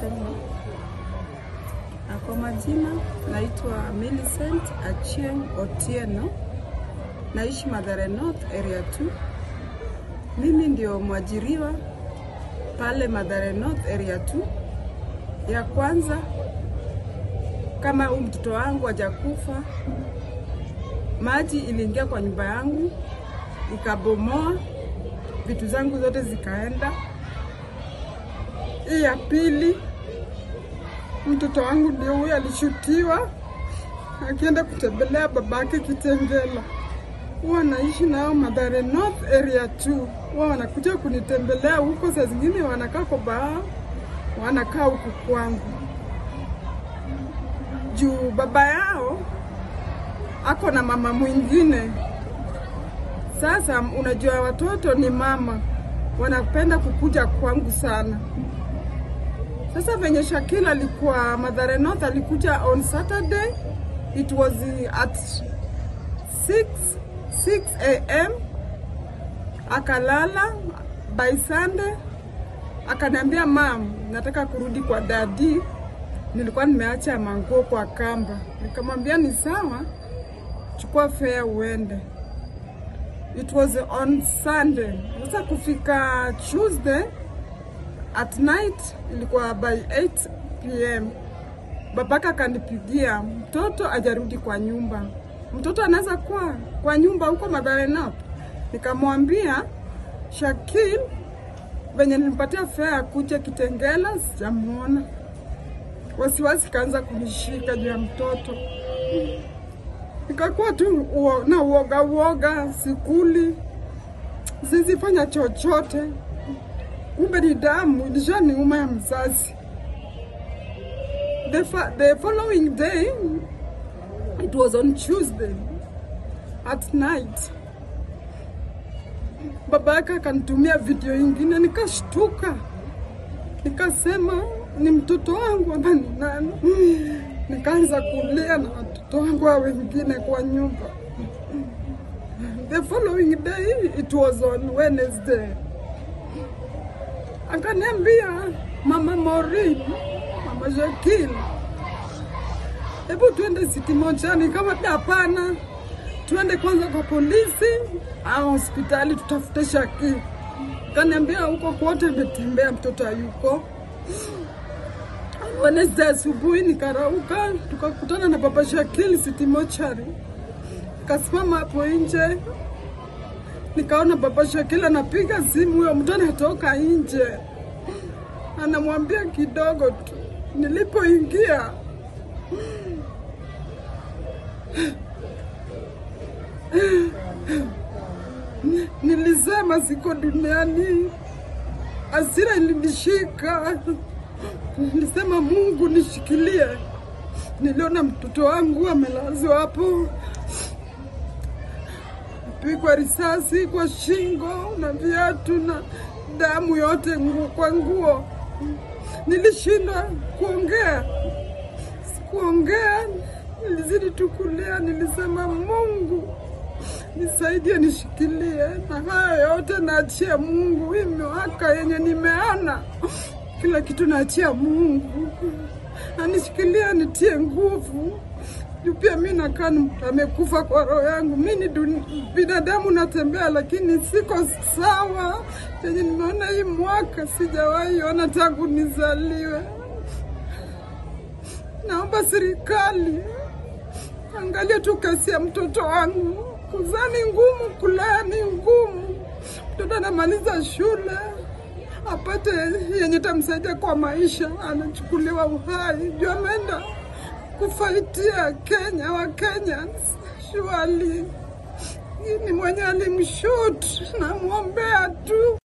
kuendelea. Na kwa majina naitwa Millicent Achieng Otieno, naishi Mathare North area 2. Mimi ndio mwajiriwa pale Mathare North area 2. Ya kwanza kama huyu mtoto wangu hajakufa, maji iliingia kwa nyumba yangu ikabomoa vitu zangu zote zikaenda. Hii ya pili, mtoto wangu ndio huyo alishutiwa akienda kutembelea babake Kitengela. Huwa naishi nao Mathare North area 2. Huwa wanakuja kunitembelea huko, saa zingine wanakaa kwa baa, wanakaa huku kwangu juu baba yao ako na mama mwingine. Sasa unajua watoto ni mama, wanapenda kukuja kwangu sana. Sasa venye Shakil alikuwa Mathare North, alikuja on Saturday, it was at 6 6 am, akalala. By Sunday akaniambia mam, nataka kurudi kwa dadi, nilikuwa nimeacha manguo kwa kamba. Nikamwambia ni sawa, chukua fare uende. It was on Sunday. Sasa kufika Tuesday at night ilikuwa by 8 pm, babaka akanipigia, mtoto ajarudi kwa nyumba. Mtoto anaweza kuwa kwa nyumba huko Mathare North. Nikamwambia Shakil, venye nilimpatia fare akuje Kitengela, sijamuona. Wasiwasi kaanza kunishika juu ya mtoto, nikakuwa tu uo, na uoga uoga, sikuli, sizifanya chochote kumbe ni damu ilishaniuma ya mzazi. The, fa the following day it was on Tuesday at night, baba yake akanitumia video ingine, nikashtuka, nikasema ni mtoto wangu ama ni nani? Nikaanza kulia na watoto wangu wa wengine kwa nyumba. The following day it was on Wednesday akaniambia mama Maureen, mama Shakil, hebu tuende City Mochani. Kama hapana, tuende kwanza kwa polisi au hospitali tutafute Shakil. Akaniambia huko kwote imetembea, mtoto hayuko. Wednesday asubuhi nikarauka, tukakutana na baba Shakil City Mochari. Kasimama hapo nje nikaona baba Shakila anapiga simu, huyo mtu anatoka nje, anamwambia kidogo tu. Nilipoingia nilisema siko duniani, hasira ilinishika, nilisema Mungu nishikilie. Niliona mtoto wangu amelazwa hapo pigwa risasi kwa shingo na viatu na damu yote nguo kwa nguo. Nilishindwa kuongea, sikuongea, nilizidi tu kulia. Nilisema Mungu nisaidie, nishikilie, na haya yote naachia Mungu. Hii miaka yenye nimeana, kila kitu naachia Mungu, anishikilia, nitie nguvu juu pia mi nakaa amekufa kwa roho yangu. Mi ni binadamu natembea, lakini siko sawa. Penye nimeona hii mwaka sijawahi ona tangu nizaliwe. Naomba serikali angalia tu kesi ya mtoto wangu. Kuzaa ni ngumu, kulea ni ngumu. Mtoto anamaliza shule apate yenye tamsaidia kwa maisha, anachukuliwa uhai juu ameenda kufaitia Kenya wa Kenya shuali ni mwenye alimshut, namwombea tu